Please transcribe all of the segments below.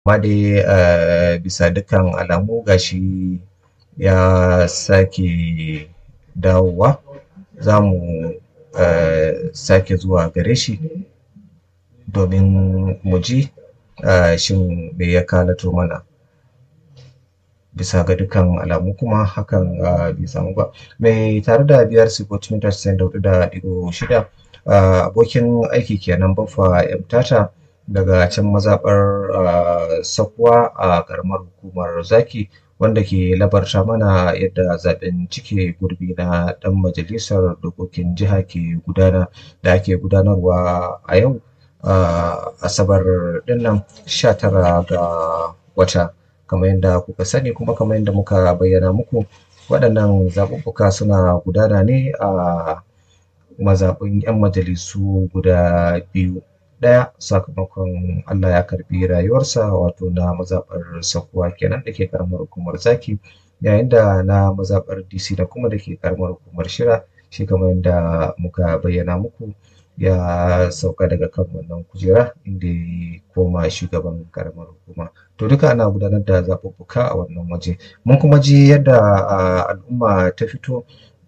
amma dai bisa dukkan alamu gashi ya sake dawowa za mu sake zuwa gare shi domin mu ji shin me ya kalato mana bisa ga dukkan alamu kuma hakan bai samu ba mai tare da biyar sifoti mita casa'in da hudu da ɗigo shida abokin aiki kenan baffa m tata daga can mazaɓar sakuwa a ƙaramar hukumar zaki wanda ke labarta mana yadda zaɓen cike gurbi na ɗan majalisar dokokin jiha ke gudana da ake gudanarwa a yau asabar ɗinnan sha tara ga wata kamar yadda kuka sani kuma kamar yadda muka bayyana muku waɗannan zaɓuɓɓuka suna gudana ne a mazaɓin 'yan majalisu guda biyu ɗaya sakamakon Allah ya karɓi rayuwarsa wato na mazaɓar sakuwa kenan da ke ƙaramar hukumar zaki yayin da na mazaɓar DC da kuma da ke ƙaramar hukumar shira shi kamar yadda muka bayyana muku ya sauka daga kan wannan kujera inda ya koma shugaban ƙaramar hukuma to duka ana gudanar da zaɓuɓɓuka a wannan waje mun kuma ji yadda al'umma ta fito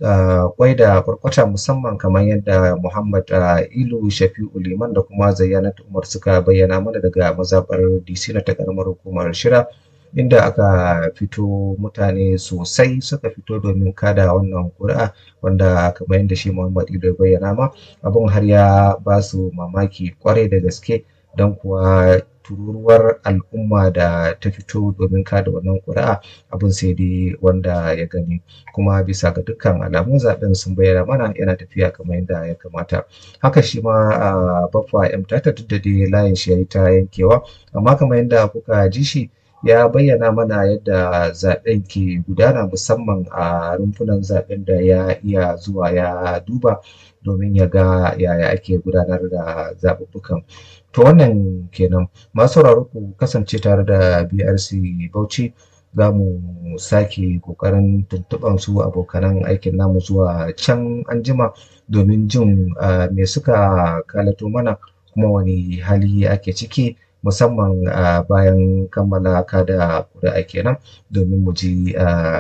kwai da kwarkwata musamman kamar yadda Muhammad Ilu Shafi'u Liman da kuma Zayyanatu Umar suka bayyana mana daga mazaɓar DC na ta ƙaramar hukumar Shira inda aka fito mutane sosai suka fito domin kada wannan ƙuri'a wanda kamar yadda shi Muhammad Ilu ya bayyana ma abun har ya ba su mamaki kwarai da gaske don kuwa tururuwar al'umma da ta fito domin kada wannan ƙuri'a abin sai dai wanda ya gani kuma bisa ga dukkan alamun zaben sun bayyana mana yana tafiya kamar yadda ya kamata haka shi ma baffa m tata duk da dai layin shi yayi ta yankewa amma kamar yadda kuka ji shi ya bayyana mana yadda zaben ke gudana musamman a rumfunan zaben da ya iya zuwa ya duba domin ya ga yaya ake gudanar da zaɓuɓɓukan to wannan kenan masu sauraro ku kasance tare da brc bauchi za mu sake kokarin tuntuɓan su abokanan aikin namu zuwa can anjima domin jin me suka kalato mana kuma wani hali ake ciki musamman bayan kammala kada ƙuri'a kenan domin mu ji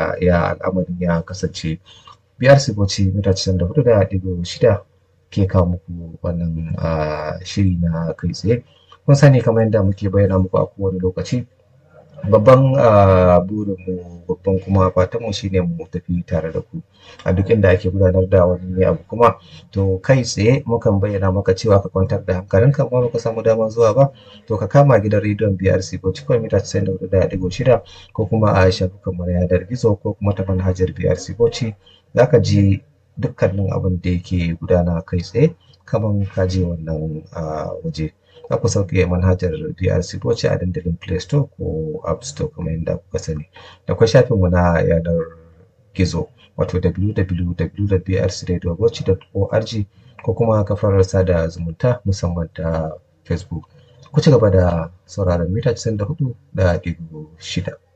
ya al'amarin ya kasance brc bauchi mita casa'in da hudu da ɗigo shida ke kawo muku wannan shiri na kai tsaye kun sani kamar yadda muke bayyana muku a kowane lokaci babban burinmu babban kuma fatanmu shine mu tafi tare da ku a duk inda ake gudanar da wani abu kuma to kai tsaye mukan bayyana maka cewa ka kwantar da hankalinka amma baka samu damar zuwa ba to ka kama gidan rediyon BRC ko cikin mita 94.6 ko kuma a shafukan mu na yanar gizo ko kuma ta manhajar BRC Bauchi zaka ji dukkanin abin da yake gudana kai tsaye kaman ka je wannan waje za ku sauke manhajar BRC Bauchi a dandalin Play Store ko App Store kamar yadda kuka sani da kuma shafinmu na yanar gizo wato www.brcradiobauchi.org ko kuma kafar sada zumunta musamman ta Facebook ku ci gaba da sauraron mita 94 da ɗigo shida.